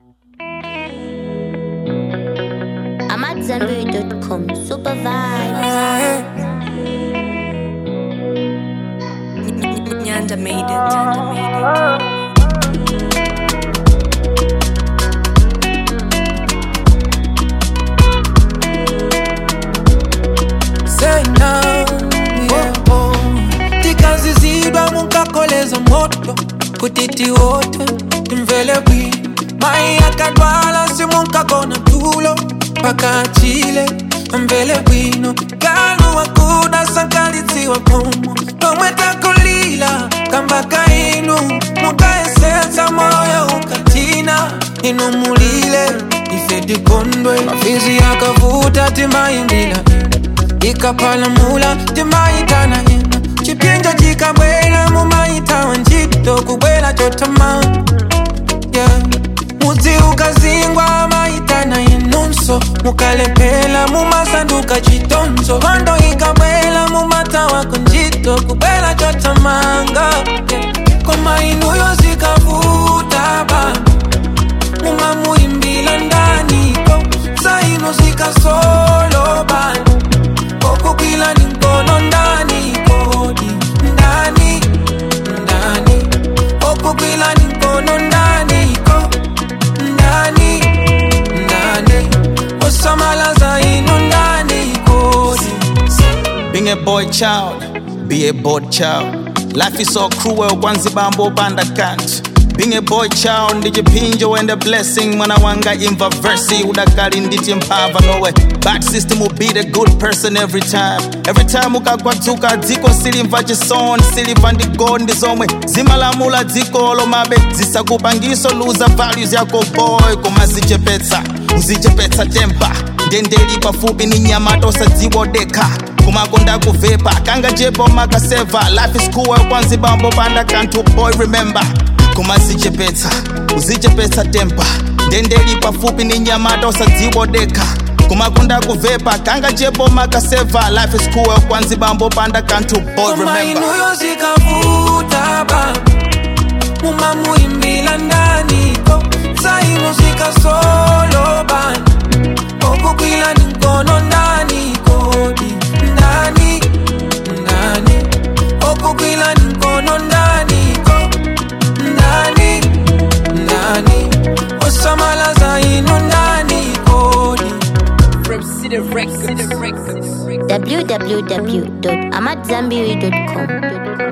I'm at zenberry.com. Super vibes. Nyanda made it. Nyanda made it. Say now, yeah, oh. tikazizidwa munkakoleza moto kutiti wote timvele bwi mai akadwala simunkagona tulo paka chile mvele bwino kanu wakuda sankalitsiwa komo tomwetakulila kambaka inu mukaesetsa moyo ukatina inu mulile ifedikondwe mafizi yakavuta timaimbila ikapalamula timaitana ina chipinja chikabwela mumaitawa ntchito kubwela chotama yeah. mudzi ukazingwa maitana inunso mukalepela mumasanduka chitonzo hondo ikabwela mumatawako ntchito kubwela chotamanga yeah. koma inuyo zikavuta baba mumamuimbila ndaniko zaino zikasolo bana kokukila ni mkono ndani kodi ndani ndani kokukila ni mkono ndani ko ndani ndani osamala zaino ndani kodi Being a boy child, be a bored child. Life is so cruel, kwanzi bambo banda can't. Being a boy child, ndijipinjo and a blessing. Mwana wanga imva versi, udakali nditi mpava nowe. Bad system will be the good person every time. Every time ukakwatuka dziko silimva chisoni, siliva ndi gold ndi zomwe. Zimalamula dziko lomabe, zisakupangiso luza values yako boy, kumazichepetsa. Uzichepetsa temper, ndendeli pafupi ni nyama tosadziwodeka kumakonda kuvepa kanga jepo makaseva life is cool kwanzi bambo panda kantu boy remember kumazichepetsa uzichepetsa tempa ndendeli pafupi ni nyamata usadziwodeka kumakonda kuvepa kanga jepo makaseva life is cool kwanzi bambo panda kantu boy koma remember inuyo zikavuta baba mumamuimbila ndaniko zaino zikasolo bana okukwila ni mkono ndani kodi ndani ndani okukwila ni mkono ndani ko ndani ndani osamala zaino ndani kodi www.amatzambiri.com.